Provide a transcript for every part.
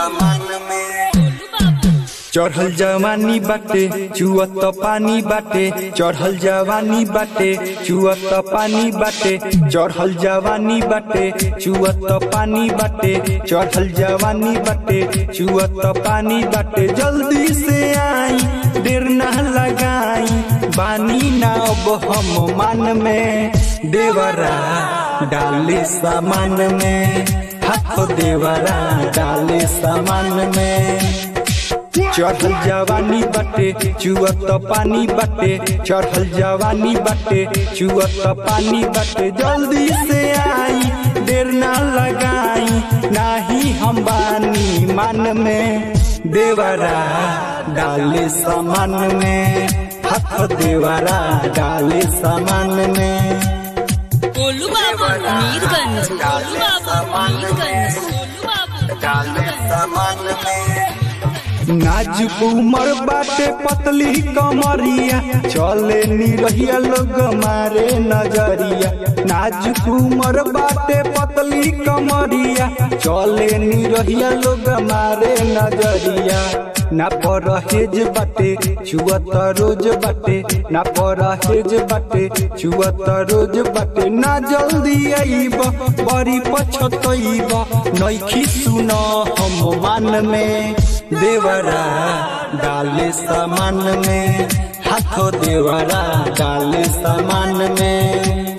सामान में चढ़ल जवानी बाटे चुअत पानी बाटे चढ़ल जवानी बाटे चुअत पानी बाटे चढ़ल जवानी बाटे चुअत पानी बाटे चढ़ल जवानी बाटे चुअत पानी बाटे जल्दी से आई देर न लगाई बानी ना अब हम मान में देवरा डाले सामान में हाथ देवरा डाले सामान में चढ़ल जवानी बाटे चुअत पानी बाटे चढ़ल जवानी बाटे चुअत पानी बाटे जल्दी से आई देर ना लगाई नाही हम बानी मान में देवरा डाले सामान में हाथ देवरा डाले सामान में गोलू बाबू मीरगंज गोलू बाबू मीरगंज गोलू बाबू डाले सामान में नाजुक उमर बाटे पतली कमरिया चले निरहिया लोग मारे नजरिया नाजुक उमर बाटे पतली कमरिया चले निरहिया लोग मारे नजरिया ना परहेज बाटे चुअत रोज बाटे ना परहेज बाटे चुअत रोज बाटे ना जल्दी आईब बड़ी पछतईब नैखी सुन हम मान में देवरा डाले सामान में हाथों देवरा डाले सामान में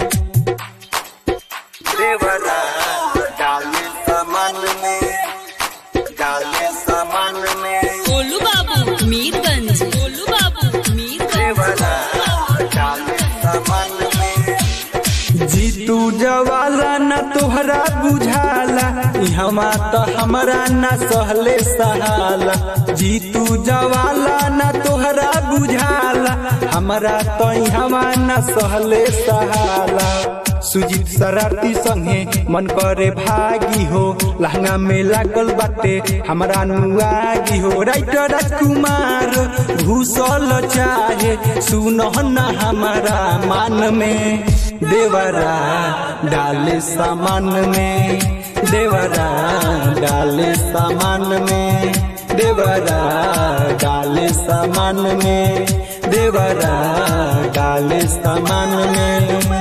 देवरा डाले सामान में डाले सामान में गोलू बाबू मीरगंज गोलू बाबू मीरगंज देवरा डाले सामान में जीतू जवाला न तोहरा बुझाला हमा तो हमरा न सहले सहाला जीतू जवाला न तोहरा बुझाला हमरा तो हमा न सहले सहाला सुजीत शरारती संगे मन करे भागी हो लहंगा में लागल बाटे हमरा नुआगी हो राइटर कुमार घुसल चाहे सुनो न हमारा मान में देवरा डाले सामान में देवरा डाले सामान में देवरा डाले सामान में देवरा डाले सामान में